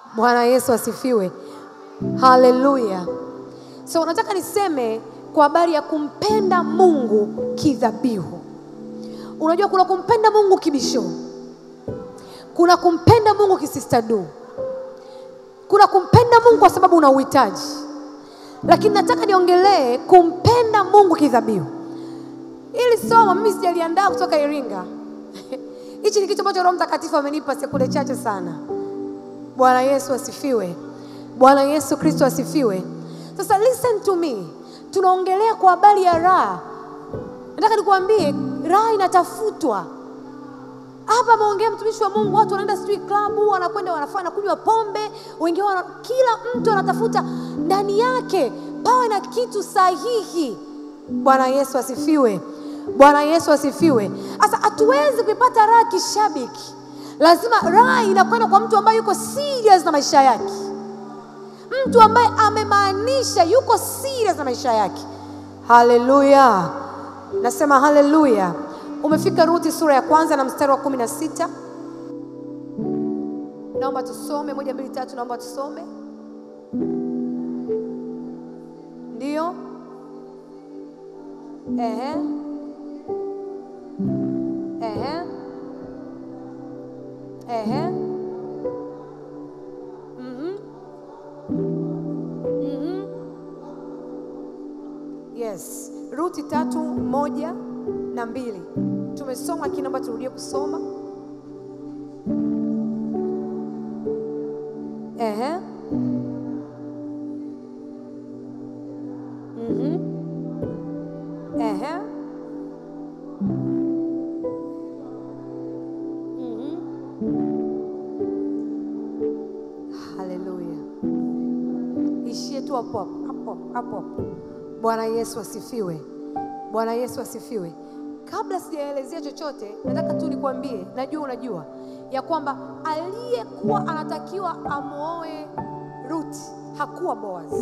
Bwana Yesu asifiwe. Haleluya. So nataka niseme kwa habari ya kumpenda Mungu kidhabihu. Unajua kuna kumpenda Mungu kibisho, kuna kumpenda Mungu kisistadu, kuna kumpenda Mungu kwa sababu una uhitaji, lakini nataka niongelee kumpenda Mungu kidhabihu. Ili somo mimi sijaliandaa kutoka Iringa. Hichi ni kitu ambacho Roho Mtakatifu amenipa sekunde chache sana. Bwana Yesu asifiwe. Bwana Yesu Kristo asifiwe. Sasa listen to me, tunaongelea kwa habari ya raha. Nataka nikuambie raha inatafutwa hapa. Ameongea mtumishi wa Mungu, watu wanaenda sijui klabu, wanakwenda wanafanya kunywa pombe, wengine wana, kila mtu anatafuta ndani yake pawe na kitu sahihi. Bwana Yesu asifiwe. Bwana Yesu asifiwe. Sasa hatuwezi kuipata raha kishabiki, lazima raha inakwenda kwa mtu ambaye yuko serious na maisha yake, mtu ambaye amemaanisha yuko serious na maisha yake. Haleluya, nasema haleluya. Umefika Ruthi sura ya kwanza na mstari wa kumi na sita. Naomba tusome moja, mbili, tatu. Naomba tusome, ndio. Ehe. Ehe. Ehe. Mhm. Mhm. Yes. Ruti tatu moja na mbili tumesoma, lakini naomba turudie kusoma. Ehe. Mhm. Ehe. Haleluya, ishie tu hapo hapo hapo hapo. Bwana Yesu asifiwe. Bwana Yesu asifiwe. Kabla sijaelezea chochote, nataka tu nikwambie, najua unajua ya kwamba aliyekuwa anatakiwa amwoe Ruthi hakuwa Boaz.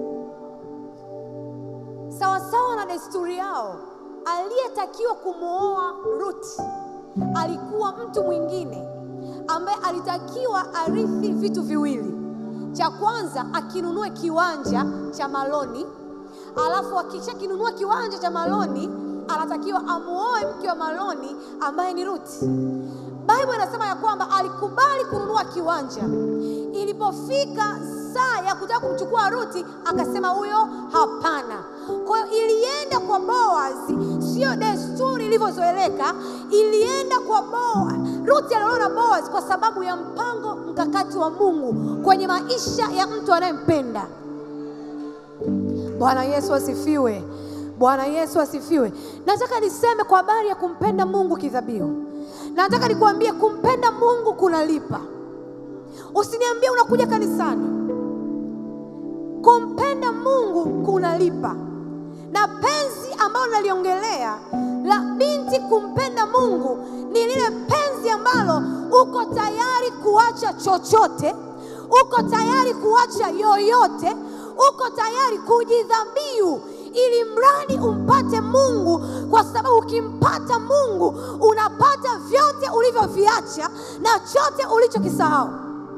Sawasawa na desturi yao, aliyetakiwa kumwoa Ruthi alikuwa mtu mwingine ambaye alitakiwa arithi vitu viwili. Cha kwanza akinunue kiwanja cha Maloni, alafu akisha kinunua kiwanja cha Maloni anatakiwa amuoe mke wa Maloni ambaye ni Ruthi. Biblia inasema ya kwamba alikubali kununua kiwanja. Ilipofika saa ya kutaka kumchukua Ruthi, akasema huyo hapana. Kwa hiyo ilienda kwa Boazi, sio desturi ilivyozoeleka, ilienda kwa Boaz. Ruthi aliona Boaz kwa sababu ya mpango mkakati wa Mungu kwenye maisha ya mtu anayempenda. Bwana Yesu asifiwe. Bwana Yesu asifiwe. Nataka niseme kwa habari ya kumpenda Mungu kidhabihu. Nataka nikuambie kumpenda Mungu kunalipa. Usiniambie unakuja kanisani. Kumpenda Mungu kunalipa, na penzi ambalo naliongelea la binti kumpenda Mungu ni lile penzi ambalo uko tayari kuacha chochote, uko tayari kuacha yoyote, uko tayari kujidhabihu ili mradi umpate Mungu, kwa sababu ukimpata Mungu unapata vyote ulivyoviacha na chote ulichokisahau.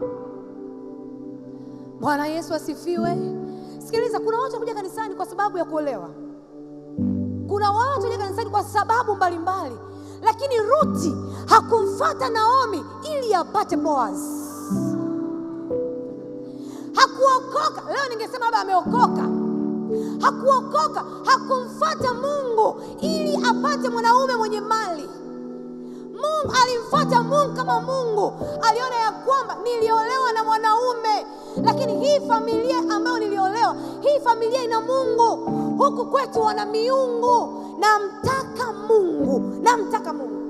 Bwana Yesu asifiwe. Sikiliza, kuna watu wanakuja kanisani kwa sababu ya kuolewa, kuna watu wanakuja kanisani kwa sababu mbalimbali mbali. Lakini Ruthi hakumfata Naomi ili apate Boaz. Hakuokoka. Leo ningesema labda ameokoka hakuokoka, hakumfata Mungu ili apate mwanaume mwenye mali. Mungu alimfata Mungu kama Mungu aliona ya kwamba niliolewa na mwanaume, lakini hii familia ambayo niliolewa, hii familia ina Mungu. Huku kwetu wana miungu. Namtaka Mungu, namtaka Mungu.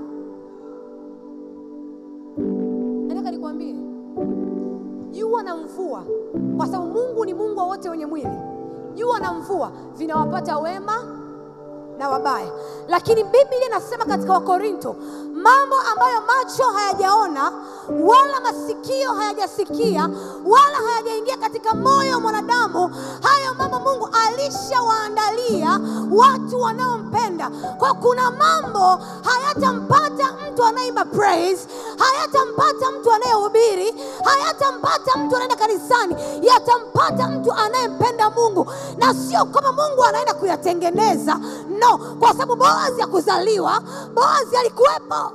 Nataka nikwambie, jua na mvua, kwa sababu Mungu ni Mungu wa wote wenye mwili jua na mvua vinawapata wema na wabaya, lakini Biblia inasema katika Wakorinto, mambo ambayo macho hayajaona wala masikio hayajasikia wala hayajaingia katika moyo wa mwanadamu. Hayo mambo Mungu alishawaandalia watu wanaompenda. Kwa kuna mambo hayatampata mtu anayeimba praise, hayatampata mtu anayehubiri, hayatampata mtu anaenda kanisani, yatampata mtu anayempenda Mungu, na sio kama Mungu anaenda kuyatengeneza, no, kwa sababu Boazi ya kuzaliwa, Boazi alikuwepo.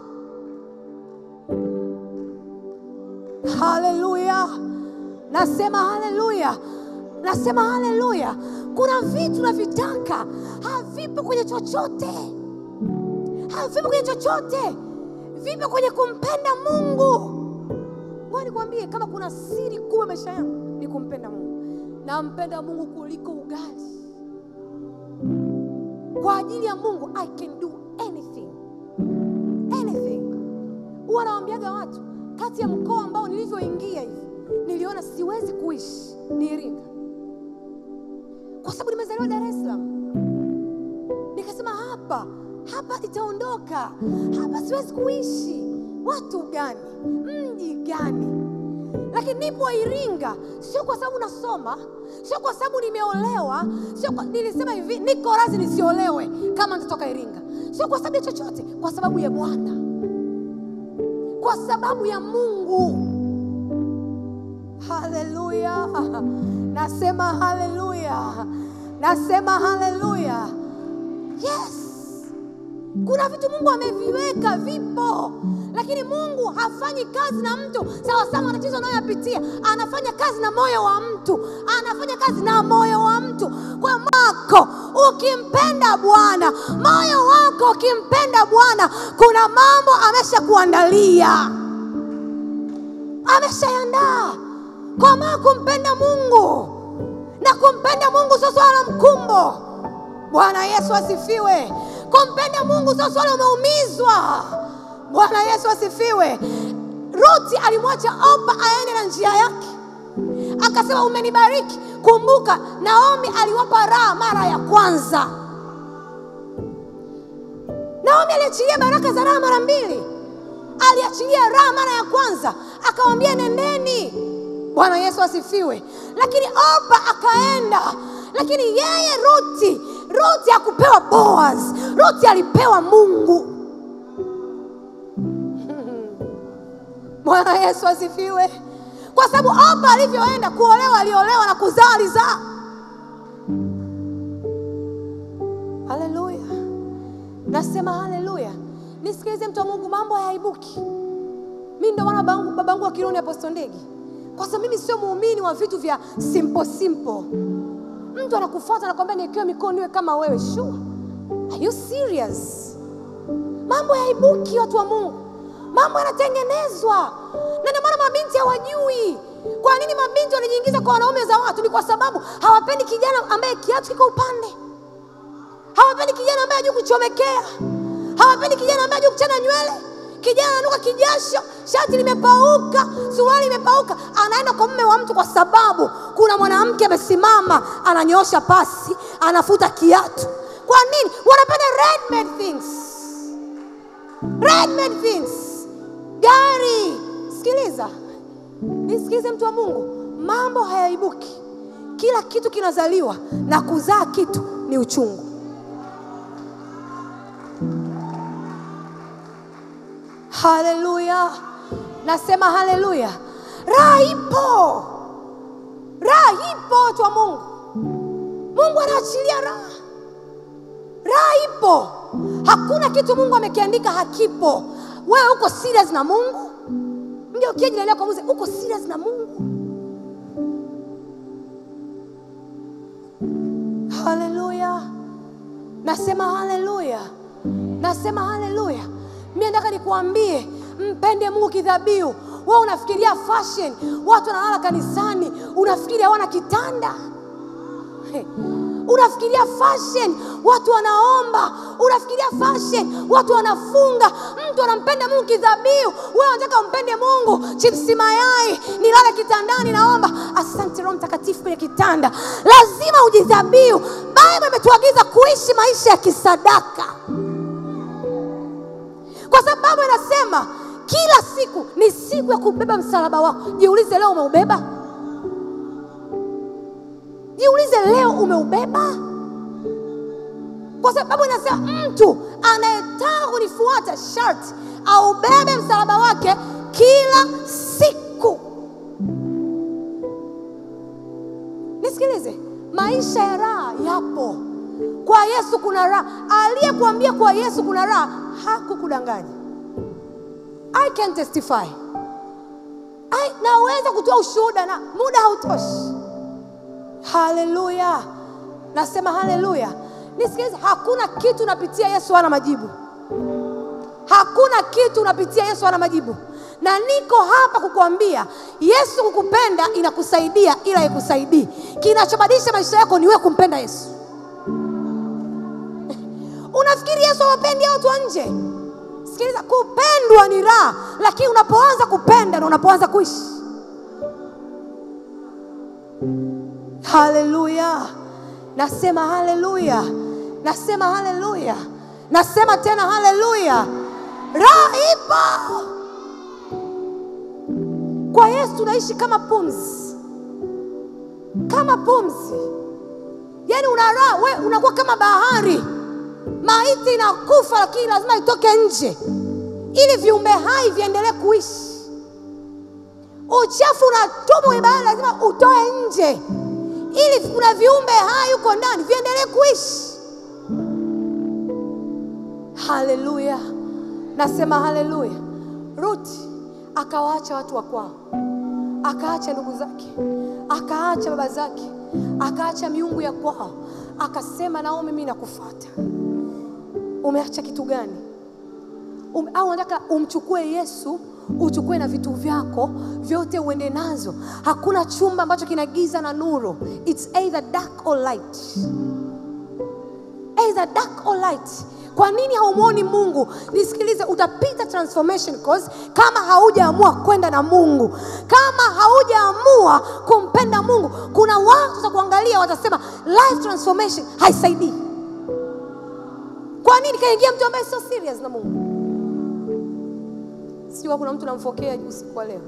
Haleluya, nasema haleluya, nasema haleluya. Kuna vitu navitaka havipo kwenye chochote, havipo kwenye chochote, vipo kwenye kumpenda Mungu. Ngoja nikwambie, kama kuna siri kubwa maisha yangu ni kumpenda Mungu. Nampenda Mungu kuliko ugali. Kwa ajili ya Mungu I can do anything, anything. Huwa nawaambiaga watu kati ya mkoa ambao nilivyoingia hivi niliona siwezi kuishi ni Iringa, kwa sababu nimezaliwa Dar es Salaam. Nikasema hapa hapa nitaondoka, hapa siwezi kuishi. Watu gani? Mji gani? Lakini nipo Iringa, sio kwa sababu nasoma, sio kwa sababu nimeolewa, sio kwa, nilisema hivi, niko radhi nisiolewe kama nitatoka Iringa, sio kwa sababu ya chochote, kwa sababu ya Bwana kwa sababu ya Mungu. Haleluya, nasema haleluya, nasema haleluya. Yes, kuna vitu Mungu ameviweka, vipo, lakini Mungu hafanyi kazi na mtu sawasawa na matatizo anayoyapitia. Anafanya kazi na moyo wa mtu, anafanya kazi na moyo wa mtu. Kwa mwako ukimpenda Bwana, moyo wako ukimpenda Bwana, kuna mambo ameshakuandalia, ameshaandaa. Kwa maana kumpenda Mungu na kumpenda Mungu sio swala la mkumbo. Bwana Yesu asifiwe. Kumpenda Mungu sio swala umeumizwa. Bwana Yesu asifiwe. Ruti alimwacha Opa aende na njia yake, akasema umenibariki. Kumbuka Naomi aliwapa raha mara ya kwanza. Naomi aliachilia baraka za raha mara mbili, aliachilia raha mara ya kwanza, akawambia nendeni. Bwana Yesu asifiwe. Lakini Opa akaenda, lakini yeye Ruti, Ruti hakupewa Boaz, Ruti alipewa Mungu. Bwana Yesu asifiwe. Kwa sababu Opa alivyoenda kuolewa, aliolewa na kuzaa, alizaa. Haleluya, nasema haleluya. Nisikilize mtu wa Mungu, mambo hayaibuki. Mi ndio maana babangu, babangu wa Kiruni Apostle Ndegi, kwa sababu mimi sio muumini wa vitu vya simple simple. Mtu anakufuata anakwambia niekewe mikono niwe kama wewe. Sure, are you serious? Mambo hayaibuki, watu wa Mungu, mambo yanatengenezwa, na ndio maana mabinti hawajui. Kwa nini mabinti wanajiingiza kwa wanaume za watu? Ni kwa sababu hawapendi kijana ambaye kiatu kiko upande, hawapendi kijana ambaye hajui kuchomekea, hawapendi kijana ambaye hajui kuchana nywele. Kijana ananuka kijasho, shati limepauka, suruali imepauka, anaenda kwa mume wa mtu kwa sababu kuna mwanamke amesimama, ananyoosha pasi, anafuta kiatu. Kwa nini? Wanapenda ready-made things, ready-made things. Gari, sikiliza, nisikilize mtu wa Mungu, mambo hayaibuki. Kila kitu kinazaliwa na kuzaa kitu ni uchungu. Haleluya, nasema haleluya. Raha ipo, raha ipo, watu wa Mungu. Mungu anaachilia raha, raha ipo. Hakuna kitu Mungu amekiandika hakipo. Wewe uko serious na Mungu? Mgeukie jirani yako muulize, uko serious na Mungu? Haleluya, nasema haleluya, nasema haleluya. Mimi nataka nikuambie, mpende Mungu kidhabihu. Wewe unafikiria fashion, watu wanalala kanisani, unafikiri hawana kitanda Hey. Unafikiria fashion, watu wanaomba. Unafikiria fashion, watu wanafunga. Mtu anampenda Mungu kidhabihu, wewe unataka umpende Mungu chipsi mayai, nilale kitandani naomba. Asante Roho Mtakatifu kwenye kitanda. Lazima ujidhabihu. Biblia imetuagiza kuishi maisha ya kisadaka kwa sababu Biblia inasema kila siku ni siku ya kubeba msalaba wako. Jiulize, leo umeubeba? Jiulize, leo umeubeba? Kwa sababu inasema mtu anayetaka kunifuata sharti aubebe msalaba wake kila siku. Nisikilize, maisha ya raha yapo kwa Yesu. Kuna raha. Aliyekuambia kwa Yesu kuna raha hakukudanganya. I can testify. I, naweza kutoa ushuhuda na muda hautoshi. Haleluya, nasema haleluya. Nisikilize, hakuna kitu unapitia Yesu hana majibu. Hakuna kitu unapitia Yesu hana majibu, na niko hapa kukuambia Yesu kukupenda inakusaidia, ila ikusaidii. Kinachobadilisha maisha yako ni wewe kumpenda Yesu. Unafikiri Yesu hawapendi watu wa nje? Sikiliza, kupendwa ni raha, lakini unapoanza kupenda na unapoanza kuishi. Haleluya, nasema haleluya, nasema haleluya, nasema tena haleluya. Raha ipo kwa Yesu, tunaishi kama pumzi, kama pumzi. Yaani una raha, we unakuwa kama bahari maiti inakufa, lakini lazima itoke nje ili viumbe hai viendelee kuishi. Uchafu unatumwa kwenye bahari, lazima utoe nje ili kuna viumbe hai huko ndani viendelee kuishi. Haleluya, nasema haleluya. Ruti akawaacha watu wa kwao, akaacha ndugu zake, akaacha baba zake, akaacha miungu ya kwao, akasema Naomi, mimi nakufuata. Umeacha kitu gani? Um, au unataka umchukue Yesu uchukue na vitu vyako vyote uende nazo. Hakuna chumba ambacho kina giza na nuru, it's either dark or light, either dark or light. Kwa nini haumwoni Mungu? Nisikilize, utapita transformation course kama haujaamua kwenda na Mungu, kama haujaamua kumpenda Mungu. Kuna watu watakuangalia watasema life transformation haisaidii. Kwa nini kaingia mtu ambaye sio serious na Mungu? Sijua kuna mtu namfokea usiku wa leo.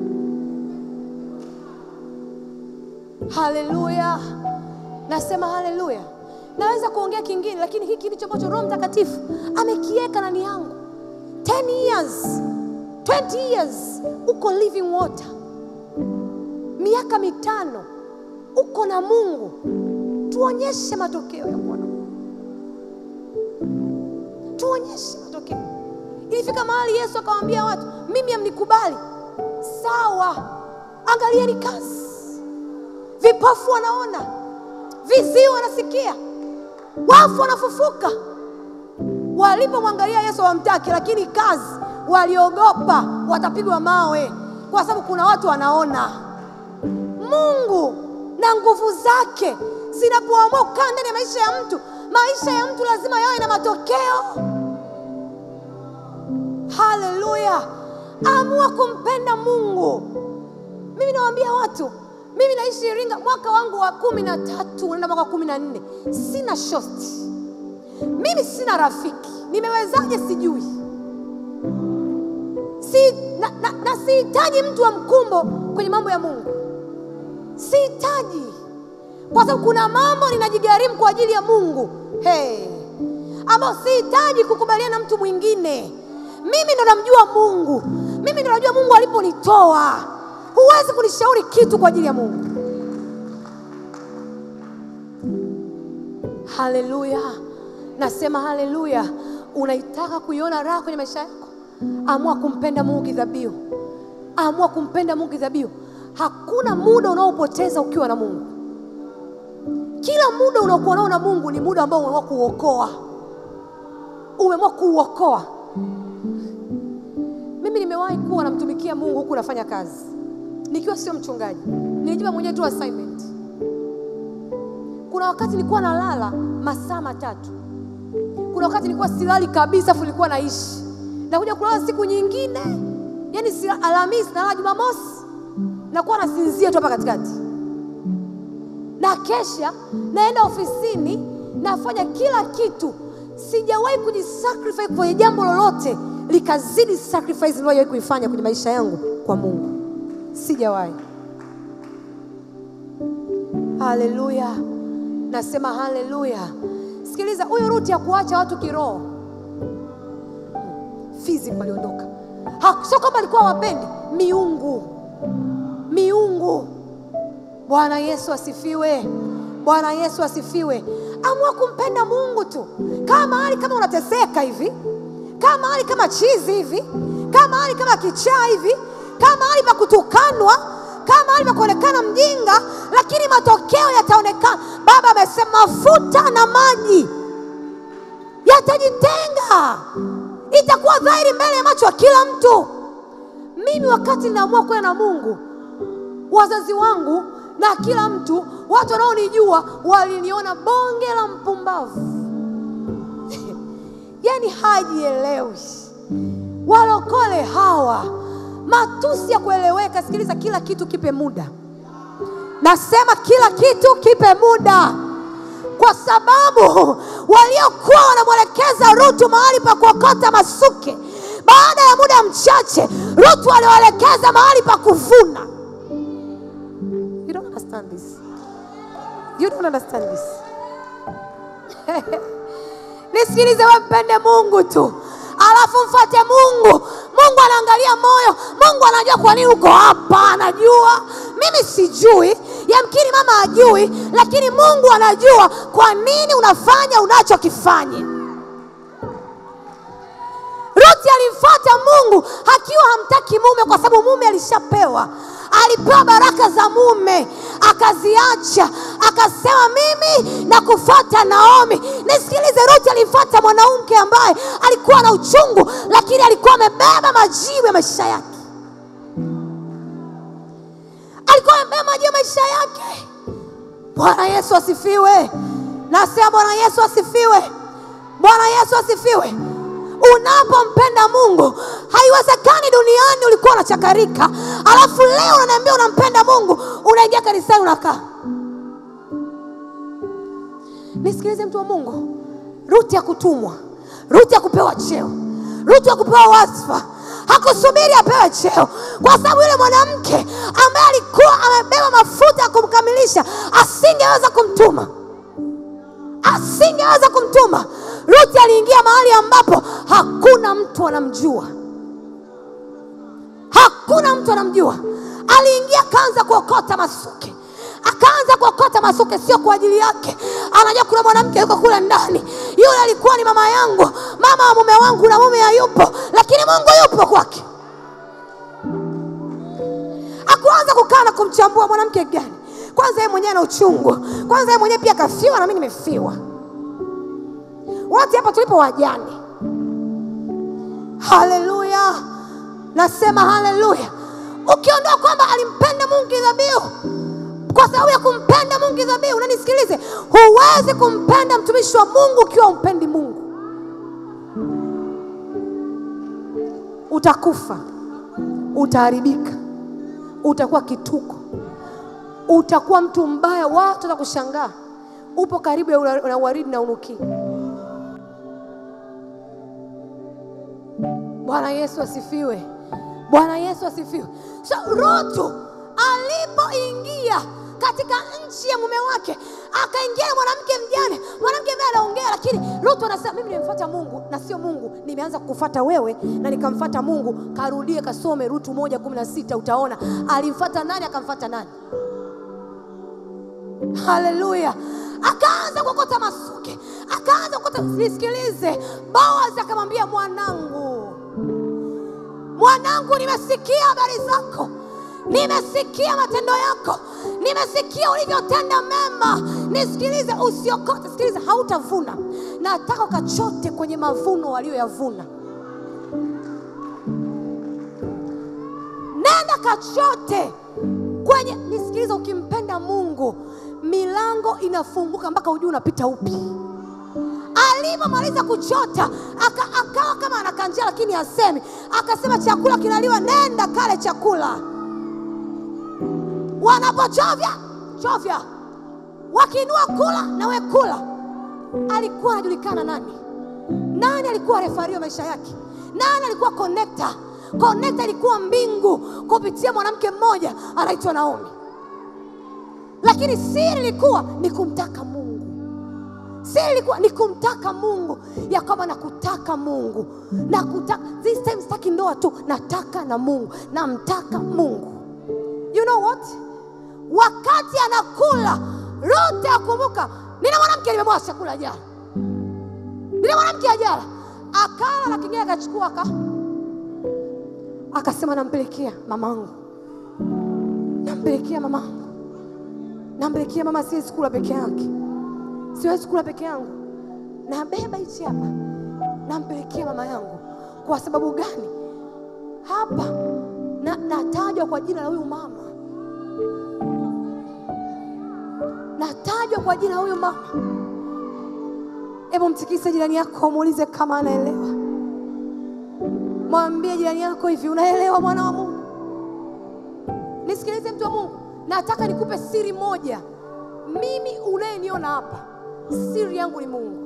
Haleluya, nasema haleluya. Naweza kuongea kingine, lakini hiki ndicho ambacho Roho Mtakatifu amekiweka ndani yangu. 10 years 20 years uko living water, miaka mitano uko na Mungu, tuonyeshe matokeo ya kuwa na Mungu, tuonyeshe matokeo. Ilifika mahali Yesu akawaambia watu, mimi hamnikubali. Sawa, angalieni kazi. Vipofu wanaona, viziwi wanasikia, wafu wanafufuka. Walipomwangalia Yesu hawamtaki, lakini kazi waliogopa watapigwa mawe, kwa sababu kuna watu wanaona. Mungu na nguvu zake zinapoamua kukaa ndani ya maisha ya mtu, maisha ya mtu lazima yawe na matokeo. Haleluya! Amua kumpenda Mungu. Mimi nawaambia watu, mimi naishi Iringa, mwaka wangu wa kumi na tatu unaenda mwaka wa kumi na nne sina shosti, mimi sina rafiki. Nimewezaje? Sijui si, na, na, na sihitaji mtu wa mkumbo kwenye mambo ya Mungu, sihitaji, kwa sababu kuna mambo ninajigharimu kwa ajili ya Mungu hey, ambao sihitaji kukubaliana na mtu mwingine. Mimi ndo namjua Mungu, mimi ndo najua Mungu aliponitoa. Huwezi kunishauri kitu kwa ajili ya Mungu. Haleluya, nasema haleluya. Unaitaka kuiona raha kwenye maisha yako, amua kumpenda Mungu kidhabihu, amua kumpenda Mungu kidhabihu. Hakuna muda unaopoteza ukiwa na Mungu. Kila muda unaokuwa nao na Mungu ni muda ambao umeamua kuuokoa, umeamua kuuokoa. Mimi nimewahi kuwa namtumikia Mungu huku nafanya kazi nikiwa sio mchungaji, nilijipa mwenyewe tu assignment. Kuna wakati nilikuwa nalala masaa matatu, kuna wakati nilikuwa silali kabisa, afu nilikuwa naishi nakuja kulala siku nyingine, yani si Alhamisi nalala Jumamosi, nakuwa nasinzia tu hapa katikati, na kesha naenda ofisini, nafanya kila kitu. Sijawahi kujisacrifice kwenye jambo lolote likazidi sacrifice niliyowahi kuifanya kwenye maisha yangu kwa Mungu. Sijawahi. Haleluya, nasema haleluya. Sikiliza, huyu Ruti ya kuacha watu kiroho physical aliondoka, Ha- sio kama alikuwa wapendi miungu, miungu. Bwana Yesu asifiwe, Bwana Yesu asifiwe. Amua kumpenda Mungu tu, kama mahali kama unateseka hivi, kama mahali kama chizi hivi, kama mahali kama kichaa hivi, kama mahali pa kutukanwa, kama mahali pa kuonekana mjinga, lakini matokeo yataonekana. Baba amesema mafuta na maji yatajitenga, itakuwa dhahiri mbele ya macho ya kila mtu. Mimi wakati ninaamua kwenda na Mungu, wazazi wangu na kila mtu, watu wanaonijua waliniona bonge la mpumbavu yani hajielewi. Walokole hawa, matusi ya kueleweka. Sikiliza, kila kitu kipe muda. Nasema kila kitu kipe muda, kwa sababu waliokuwa wanamwelekeza Rutu mahali pa kuokota masuke, baada ya muda mchache Rutu aliwaelekeza mahali pa kuvuna. You don't understand this. You don't understand this. Nisikilize, wewe mpende Mungu tu, alafu mfuate Mungu. Mungu anaangalia moyo. Mungu anajua kwa nini uko hapa, anajua. Mimi sijui, yamkini mama ajui, lakini Mungu anajua kwa nini unafanya unachokifanya. Ruti alimfuata Mungu akiwa hamtaki mume, kwa sababu mume alishapewa, alipewa baraka za mume akaziacha, akasema mimi na kufuata Naomi. Nisikilize, Ruti alimfuata mwanamke ambaye alikuwa na uchungu, lakini alikuwa amebeba majibu ya maisha yake, alikuwa amebeba majibu ya maisha yake. Bwana Yesu asifiwe. Nasema Bwana Yesu asifiwe. Bwana Yesu asifiwe. Unapompenda Mungu, haiwezekani duniani ulikuwa unachakarika, alafu leo unaniambia unampenda Mungu, unaingia kanisani unakaa. Nisikilize mtu wa Mungu, Ruti ya kutumwa, Ruti ya kupewa cheo, Ruti ya kupewa wasfa hakusubiri apewe cheo, kwa sababu yule mwanamke ambaye alikuwa amebeba mafuta ya kumkamilisha asingeweza kumtuma asingeweza kumtuma. Ruti aliingia mahali ambapo hakuna mtu anamjua, hakuna mtu anamjua. Aliingia akaanza kuokota masuke, akaanza kuokota masuke, sio kwa ajili yake. Anajua kuna mwanamke yuko kule ndani, yule alikuwa ni mama yangu, mama wa mume wangu, na mume hayupo, lakini Mungu yupo kwake. Akuanza kukaa na kumchambua mwanamke gani kwanza yeye mwenyewe ana uchungu, kwanza yeye mwenyewe pia kafiwa na mimi nimefiwa. Wote hapa tulipo wajane. Haleluya, nasema haleluya. Ukiondoa kwamba alimpenda Mungu kidhabihu, kwa sababu ya kumpenda Mungu kidhabihu, na nisikilize, huwezi kumpenda mtumishi wa Mungu ukiwa umpendi Mungu. Utakufa, utaharibika, utakuwa kituko utakuwa mtu mbaya, watu watakushangaa upo karibu ya ula- na uwaridi na unuki. Bwana Yesu asifiwe, Bwana Yesu asifiwe. So Rutu alipoingia katika nchi ya mume wake, akaingia na mwanamke mjane, mwanamke ambaye anaongea, lakini Rutu anasema mimi nimemfuata Mungu na sio Mungu, nimeanza kukufuata wewe na nikamfuata Mungu. Karudie kasome Rutu moja kumi na sita utaona alimfuata nani, akamfuata nani. Haleluya! Akaanza kuokota masuke, akaanza kuokota. Nisikilize, Boaz akamwambia, mwanangu, mwanangu, nimesikia habari zako, nimesikia matendo yako, nimesikia ulivyotenda mema. Nisikilize, usiokote. Sikiliza, hautavuna. Nataka ukachote kwenye mavuno walioyavuna. Nenda kachote kwenye. Nisikilize, ukimpenda Mungu milango inafunguka mpaka ujui unapita upi. Alipomaliza kuchota aka, akawa kama anakanjia, lakini hasemi. Akasema chakula kinaliwa, nenda kale chakula. Wanapochovya chovya, wakiinua kula na we kula. Alikuwa anajulikana nani? Nani alikuwa refario maisha yake? Nani alikuwa connector? Connector ilikuwa mbingu kupitia mwanamke mmoja anaitwa Naomi lakini siri ilikuwa ni kumtaka Mungu. Siri ilikuwa ni kumtaka Mungu, ya kwamba nakutaka Mungu, nakutaka this time. Sitaki ndoa tu, nataka na Mungu, namtaka Mungu. You know what? Wakati anakula Ruth akumbuka, nina mwanamke nimemwacha chakula jana, nina mwanamke ajala, akala na kingine akachukua aka akasema, nampelekea mamangu, nampelekea mamangu, nampelekea mama, siwezi kula peke yake, siwezi kula peke yangu, nabeba hichi hapa, nampelekea mama yangu. Kwa sababu gani? Hapa na, natajwa kwa jina la huyu mama natajwa kwa jina huyu mama. Hebu mtikise jirani yako, muulize kama anaelewa. Mwambie jirani yako hivi, unaelewa mwana wa Mungu? Nisikilize mtu wa Mungu, nataka nikupe siri moja. Mimi unayeniona hapa, siri yangu ni Mungu,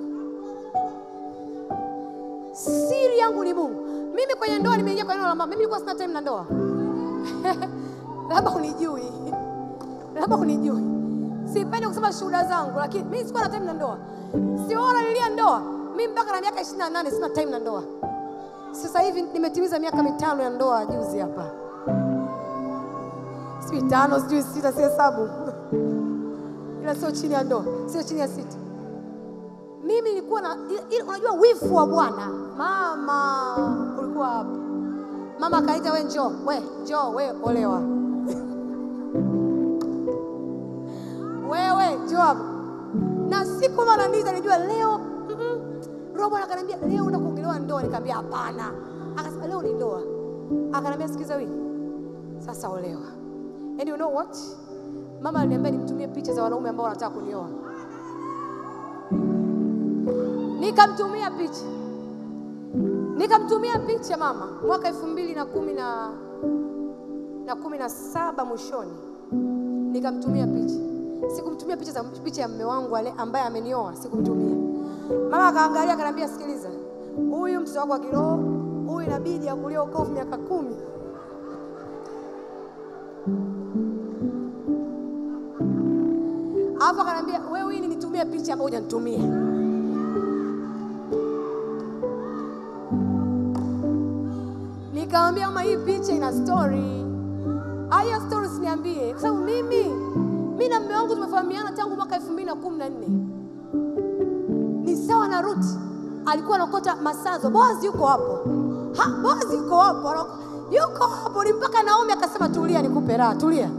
siri yangu ni Mungu. Mimi kwenye ndoa nimeingia kwa neno la mama. Mimi nilikuwa sina time na ndoa labda unijui, labda unijui Sipendi kusema shuhuda zangu, lakini mimi sikuwa na time na ndoa. Siona nilia ndoa mimi mpaka na miaka 28 sina time na ndoa. Sasa hivi nimetimiza miaka mitano ya ndoa juzi hapa, sijui tano, sijui sita, si hesabu, ila sio chini ya ndoa, sio chini ya sita. Mimi nilikuwa na ile, unajua wifu wa Bwana. Mama ulikuwa hapa, mama akaita, we njoo, we njoo, we olewa wewe njoo hapa. Na siku mara ndizi alijua leo mm -mm. Robo akaniambia leo unaenda kuongelewa ndoa, nikamwambia hapana. Akasema leo ni ndoa. Akaniambia sikiza wewe. Sasa olewa. And you know what? Mama aliniambia nimtumie picha za wanaume ambao wanataka kunioa. Nikamtumia picha. Nikamtumia picha mama mwaka elfu mbili na kumi na na kumi na saba mwishoni, nikamtumia picha Sikumtumia picha za picha ya mume wangu ale ambaye amenioa, sikumtumia. Mama akaangalia akaniambia, sikiliza, huyu mtoto wako wa kiroho huyu inabidi akulie ukovu miaka kumi. Alafu akaniambia, wewe hii nitumie picha ambayo hujanitumia. Nikamwambia mama, hii picha ina story. Haya story siniambie, kwa sababu mimi mi na mume wangu tumefahamiana tangu mwaka elfu mbili na kumi na nne ni sawa na Ruth alikuwa anakota masazo. Boazi yuko hapo, ha, Boazi yuko hapo, yuko hapo. Ni mpaka Naomi akasema tulia, nikupe raha, tulia.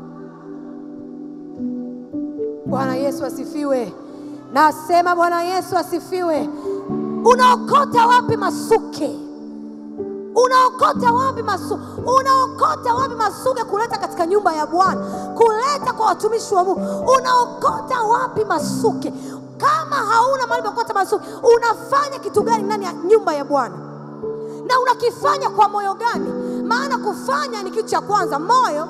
Bwana Yesu asifiwe. Nasema Bwana Yesu asifiwe. Unaokota wapi masuke? Unaokota wapi masu, unaokota wapi masuke kuleta katika nyumba ya Bwana, kuleta kwa watumishi wa Mungu? Unaokota wapi masuke? Kama hauna mahali pa kuokota masuke, unafanya kitu gani ndani ya nyumba ya Bwana? Na unakifanya kwa moyo gani? Maana kufanya ni kitu cha kwanza, moyo.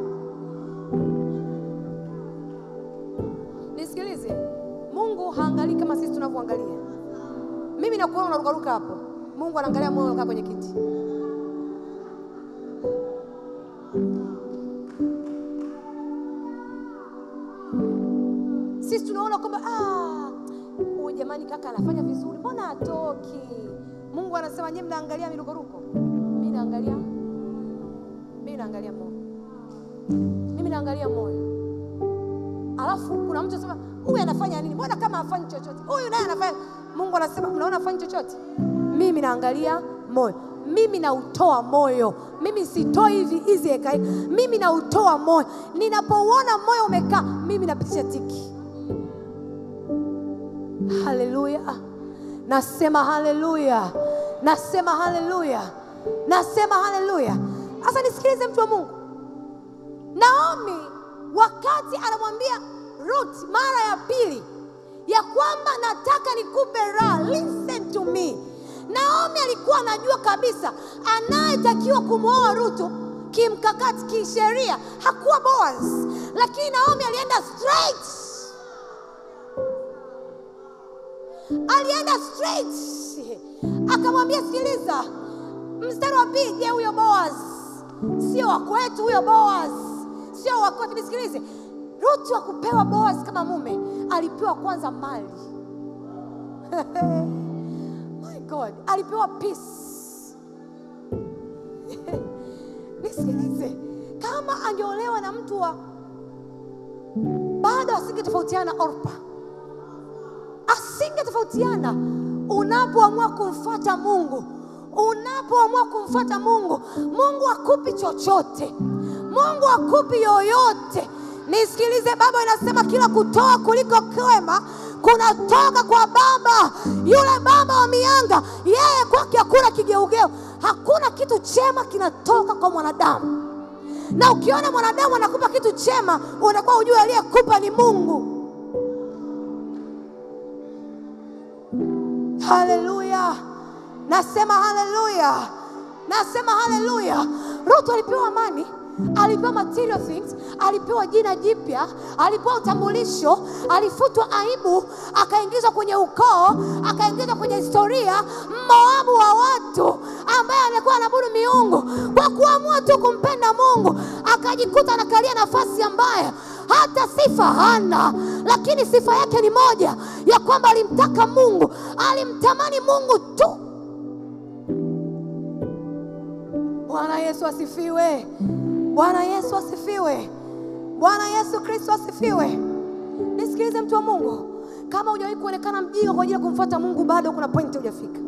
Nisikilize, Mungu haangalii kama sisi tunavyoangalia. Mimi nakuona unarukaruka hapo Mungu anaangalia moyo unakaa kwenye kiti. Sisi tunaona kwamba huyu jamani, kaka anafanya vizuri, mbona hatoki? Mungu anasema nyie mnaangalia mirukoruko, mimi naangalia, mimi naangalia moyo, mimi naangalia moyo. Alafu kuna mtu anasema huyu anafanya nini? Mbona kama hafanyi chochote? Huyu naye anafanya. Mungu anasema mnaona hafanyi chochote mimi naangalia moyo, mimi nautoa moyo. Mimi sitoi hivi hizi eka, mimi nautoa moyo. Ninapouona moyo umekaa, mimi napitisha tiki. Haleluya, nasema haleluya, nasema haleluya, nasema haleluya. Sasa nisikilize, mtu wa Mungu. Naomi wakati anamwambia Ruth mara ya pili ya kwamba nataka nikupe raha, listen to me Naomi alikuwa anajua kabisa anayetakiwa kumwoa Rutu kimkakati, kisheria hakuwa Boaz, lakini Naomi alienda straight, alienda straight akamwambia, sikiliza, mstari wa pili, je, huyo Boaz sio wa kwetu? Huyo Boaz sio wa kwetu? Nisikilize, Rutu akupewa Boaz kama mume, alipewa kwanza mali. My God, alipewa peace. Nisikilize, kama angeolewa na mtu wa bado asingetofautiana na Orpa, asingetofautiana. Unapoamua kumfuata Mungu, unapoamua kumfuata Mungu, Mungu akupi chochote, Mungu akupi yoyote. Nisikilize, Baba inasema kila kutoa kuliko kwema kunatoka kwa Baba. Yule Baba wa mianga, yeye kwake hakuna kigeugeu, hakuna kitu chema kinatoka kwa mwanadamu. Na ukiona mwanadamu anakupa kitu chema, unakuwa ujue aliyekupa ni Mungu. Haleluya, nasema haleluya, nasema haleluya. Ruth alipewa amani, alipewa material things, alipewa jina jipya, alipewa utambulisho, alifutwa aibu, akaingizwa kwenye ukoo, akaingizwa kwenye historia, mmoabu wa watu ambaye alikuwa anaabudu miungu. Kwa kuamua tu kumpenda Mungu, akajikuta anakalia nafasi ambayo hata sifa hana, lakini sifa yake ni moja ya kwamba alimtaka Mungu, alimtamani Mungu tu. Bwana Yesu asifiwe! Bwana Yesu asifiwe! Bwana Yesu Kristo asifiwe! Nisikilize mtu wa Mungu, kama hujawahi kuonekana mjinga kwa ajili ya kumfuata Mungu, bado kuna pointi hujafika.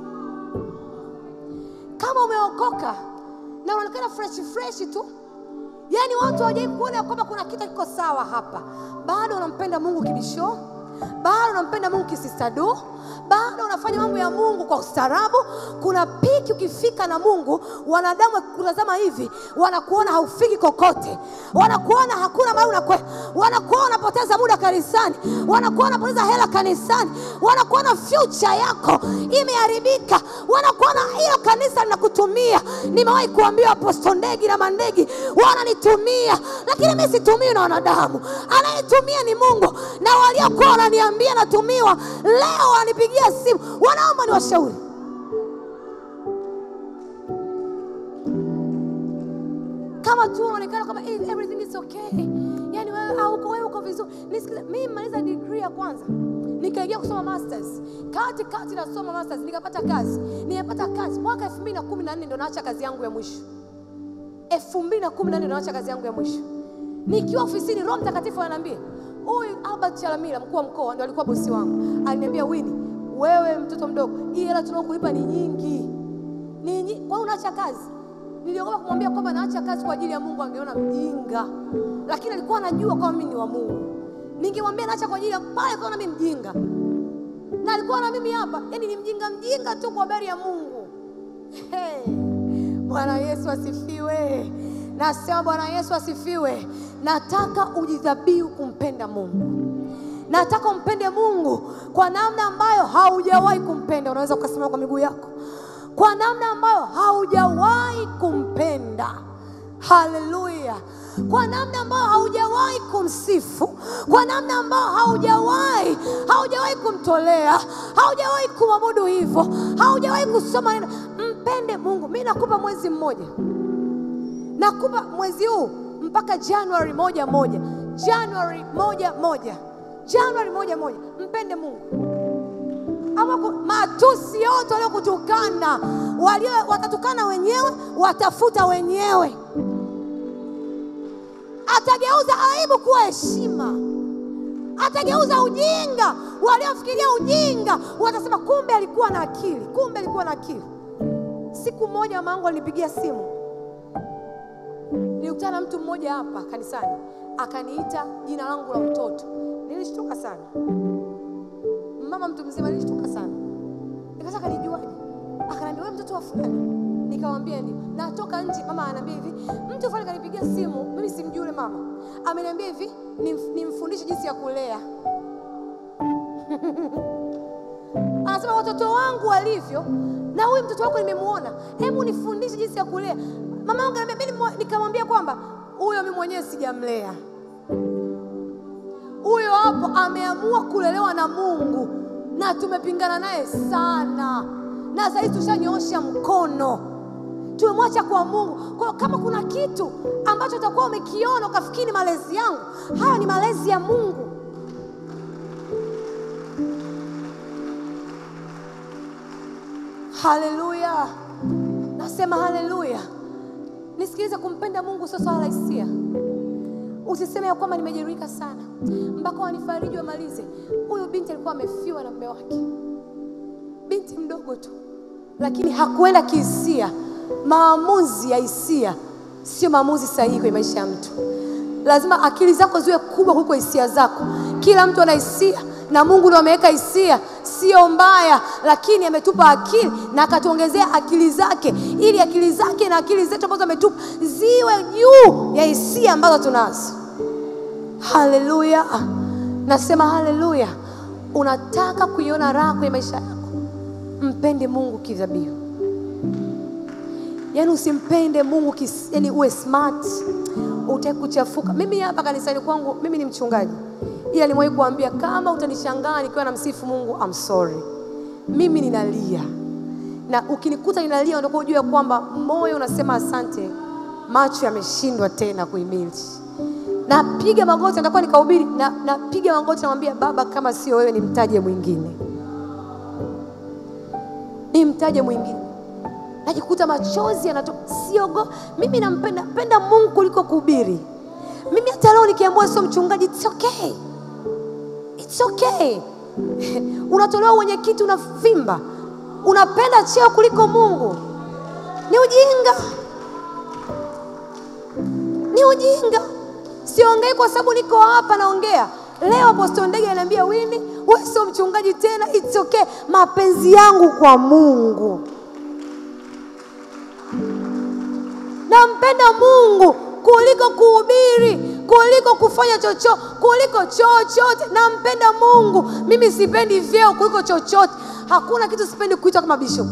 Kama umeokoka na unaonekana fresh fresh tu, yaani watu hawajawahi kuona ya kwamba kuna kitu kiko sawa hapa, bado unampenda Mungu kibisho, bado unampenda Mungu kisistadu, bado unafanya mambo ya Mungu kwa ustaarabu. Kuna piki ukifika na Mungu, wanadamu wakikutazama hivi wanakuona haufiki kokote, wanakuona hakuna mahali unakwenda, wanakuona unapoteza muda kanisani, wanakuona unapoteza hela kanisani, wanakuona future yako imeharibika, wanakuona hilo kanisa linakutumia. Nimewahi kuambiwa Apostle Ndegi na Mandegi wananitumia, lakini mimi situmiwi na wanadamu, anayetumia ni Mungu. Na waliokuwa wananiambia natumiwa, leo wanipigia simu, wanaomba ni washauri kama tu unaonekana kama eh, everything is okay, yani wewe au uko wewe uko vizuri. Nisikilize, mimi nimaliza degree ya kwanza nikaingia kusoma masters, kati kati nasoma masters, nikapata kazi. Nimepata kazi mwaka 2014 ndo naacha kazi yangu ya mwisho. 2014 ndo naacha kazi yangu ya mwisho. Nikiwa ofisini, Roho Mtakatifu ananiambia huyu Albert Chalamila, mkuu wa mkoa, ndo alikuwa bosi wangu, aliniambia Winnie, wewe mtoto mdogo, hii hela tunaokulipa ni nyingi, ni nyingi, kwa hiyo unaacha kazi niliogopa kumwambia kwamba naacha kazi kwa ajili ya Mungu, angeona mjinga, lakini alikuwa anajua kwamba mimi ni wa Mungu. Ningemwambia naacha kwa ajili ya pale, kaona mimi mjinga, na alikuwa na mimi hapa, yani ni mjinga mjinga tu kwa habari ya Mungu. Hey, Bwana Yesu asifiwe. Nasema Bwana Yesu asifiwe. Nataka ujidhabihu kumpenda Mungu. Nataka umpende Mungu kwa namna ambayo haujawahi kumpenda. Unaweza ukasimama kwa miguu yako kwa namna ambayo haujawahi kumpenda. Haleluya! Kwa namna ambayo haujawahi kumsifu, kwa namna ambayo haujawahi haujawahi kumtolea, haujawahi kumwabudu hivyo, haujawahi kusoma neno. Mpende Mungu. Mi nakupa mwezi mmoja, nakupa mwezi huu mpaka Januari moja moja, Januari moja moja, Januari moja moja. Mpende Mungu ama matusi yote waliokutukana walio watatukana wenyewe, watafuta wenyewe. Atageuza aibu kuwa heshima, atageuza ujinga. Waliofikiria ujinga watasema kumbe alikuwa na akili, kumbe alikuwa na akili. Siku moja mama yangu alinipigia simu, nilikutana na mtu mmoja hapa kanisani, akaniita jina langu la mtoto. Nilishtuka sana mama mtu mzima, nilishtuka sana. Nikasema kanijuaje? Akaniambia wewe mtoto wa fulani. Nikamwambia ndio. Natoka nje, mama ananiambia hivi, mtu fulani kanipigia simu, mimi simjui yule mama. Ameniambia hivi, nimf- nimfundishe jinsi ya kulea. Anasema watoto wangu walivyo na huyu mtoto wako nimemuona, hebu nifundishe jinsi ya kulea. Mama yangu ananiambia mimi, nimwa- nikamwambia kwamba huyo mimi mwenyewe sijamlea huyo hapo ameamua kulelewa na Mungu na tumepingana naye sana, na sasa hivi tushanyoosha mkono, tumemwacha kwa Mungu. Kwa hiyo kama kuna kitu ambacho utakuwa umekiona ukafikiri ni malezi yangu, haya ni malezi ya Mungu. Haleluya, nasema haleluya. Nisikilize, kumpenda Mungu sio swala la hisia. Usiseme ya kwamba nimejeruhika sana mpaka wanifariji wamalize. Huyu binti alikuwa amefiwa na mume wake, binti mdogo tu, lakini hakuenda kihisia. Maamuzi ya hisia sio maamuzi sahihi kwenye maisha ya mtu. Lazima akili zako ziwe kubwa kuliko hisia zako. Kila mtu ana hisia na Mungu ndiye ameweka hisia, sio mbaya, lakini ametupa akili na akatuongezea akili zake, ili akili zake na akili zetu ambazo ametupa ziwe juu ya hisia ambazo tunazo. Haleluya, nasema haleluya. Unataka kuiona raha kwenye maisha yako, mpende Mungu kidhabihu. Yaani usimpende Mungu kis, yani uwe smart, utaki kuchafuka. Mimi hapa kanisani kwangu, mimi ni mchungaji, ila nimewahi kuambia kama utanishangaa nikiwa namsifu Mungu, I'm sorry, mimi ninalia, na ukinikuta ninalia, ndio ujue kwamba moyo unasema asante, macho yameshindwa tena kuhimili. Napiga magoti, natakuwa nikahubiri, na napiga magoti, namwambia Baba, kama sio wewe nimtaje mwingine, nimtaje mwingine najikuta machozi yanatoka, siogo. Mimi nampenda penda Mungu kuliko kuhubiri. Mimi hata leo nikiambiwa sio mchungaji, it's okay, it's okay. Unatolewa wenyekiti, unavimba, unapenda cheo kuliko Mungu, ni ujinga, ni ujinga. Siongei kwa sababu niko hapa naongea leo. Apostle Ndege ananiambia Wini, wewe sio mchungaji tena, it's okay. Mapenzi yangu kwa Mungu nampenda Mungu kuliko kuhubiri, kuliko kufanya chochote, kuliko chochote. Nampenda Mungu. Mimi sipendi vyeo kuliko chochote. Hakuna kitu sipendi kuitwa kama bishop,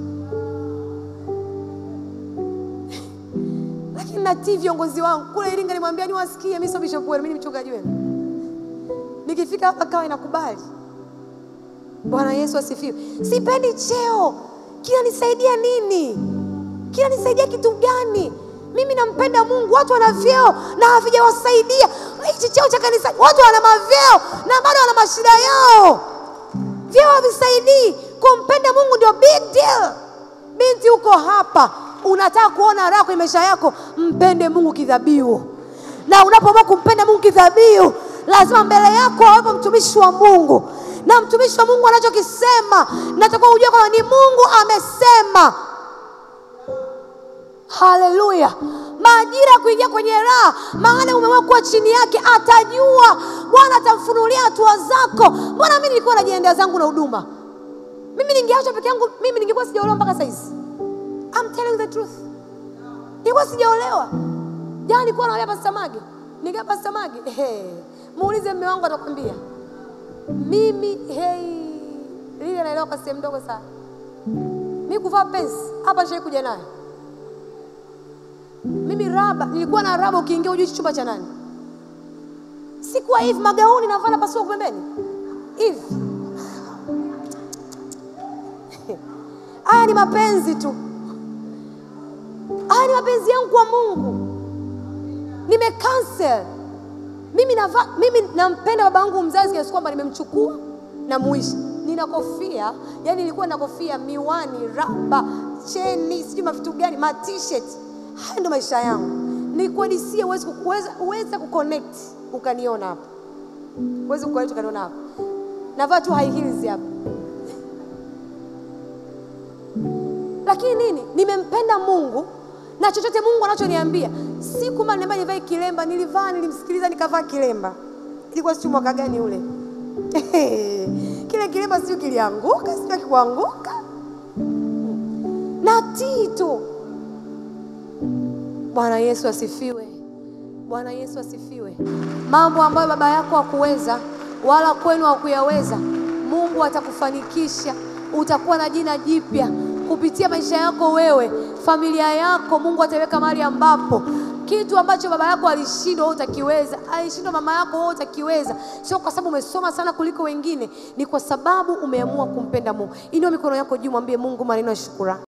lakini natii viongozi wangu kule Iringa. Nimwambia niwasikie, mimi sio bishop wenu, mimi ni mchungaji wenu. Nikifika hapa kawa inakubali. Bwana Yesu asifiwe. Sipendi cheo, kinanisaidia nini? kinanisaidia kitu gani? Mimi nampenda Mungu. Watu wana vyeo na havijawasaidia. Hichi cheo cha kanisa, watu wana mavyeo na bado wana mashida yao, vyeo havisaidii. Kumpenda Mungu ndio big deal. Binti, uko hapa, unataka kuona raha kwenye maisha yako, mpende Mungu kidhabihu. Na unapoamua kumpenda Mungu kidhabihu, lazima mbele yako awepo mtumishi wa Mungu, na mtumishi wa Mungu anachokisema natakuwa ujue kwamba ni Mungu amesema. Haleluya! Majira ya kuingia kwenye raha, maana umeamua kuwa chini yake, atajua. Bwana atamfunulia hatua zako. Mbona mimi nilikuwa najiendea zangu na huduma, mimi ningeacha peke yangu, mimi ningekuwa sijaolewa mpaka saizi. I'm telling the truth, nilikuwa sijaolewa. Jana nilikuwa naolewa Pastor Mage, nikaa Pastor Mage, hey, muulize mume wangu atakwambia mimi hey, lile naelewa kwa sehemu ndogo sana. Mimi kuvaa pensi hapa nishai kuja naye mimi raba, nilikuwa na raba, ukiingia ujui chumba cha nani. Sikuwa hivi magauni navaa na pasua pembeni hivi. Haya ni mapenzi tu, haya ni mapenzi yangu kwa Mungu. Nime cancel mimi navaa, mimi nampenda baba yangu mzazi kiasi kwamba nimemchukua na muishi. Nina kofia, yani nilikuwa na kofia, miwani, raba, cheni, sijui mavitu gani, ma t-shirt Haya ndo maisha yangu. Nikuhadisie, uweze uweze kuconnect ukaniona hapa, uweze kuconnect ukaniona hapa, navaa tu high heels hapa, lakini nini? Nimempenda Mungu na chochote Mungu anachoniambia. Siku moja niambia nivae kilemba, nilivaa, nilimsikiliza, nikavaa kilemba. Ilikuwa sijui mwaka gani ule kile kilemba sijui kilianguka, sijui kikuanguka, natii tu Bwana Yesu asifiwe. Bwana Yesu asifiwe. Mambo ambayo baba yako hakuweza wala kwenu hakuyaweza, Mungu atakufanikisha. Utakuwa na jina jipya kupitia maisha yako wewe, familia yako. Mungu ataweka mahali ambapo kitu ambacho baba yako alishindwa wewe utakiweza, alishindwa mama yako wewe utakiweza. Sio kwa sababu umesoma sana kuliko wengine, ni kwa sababu umeamua kumpenda Mungu. Inua mikono yako juu, mwambie Mungu maneno ya shukrani.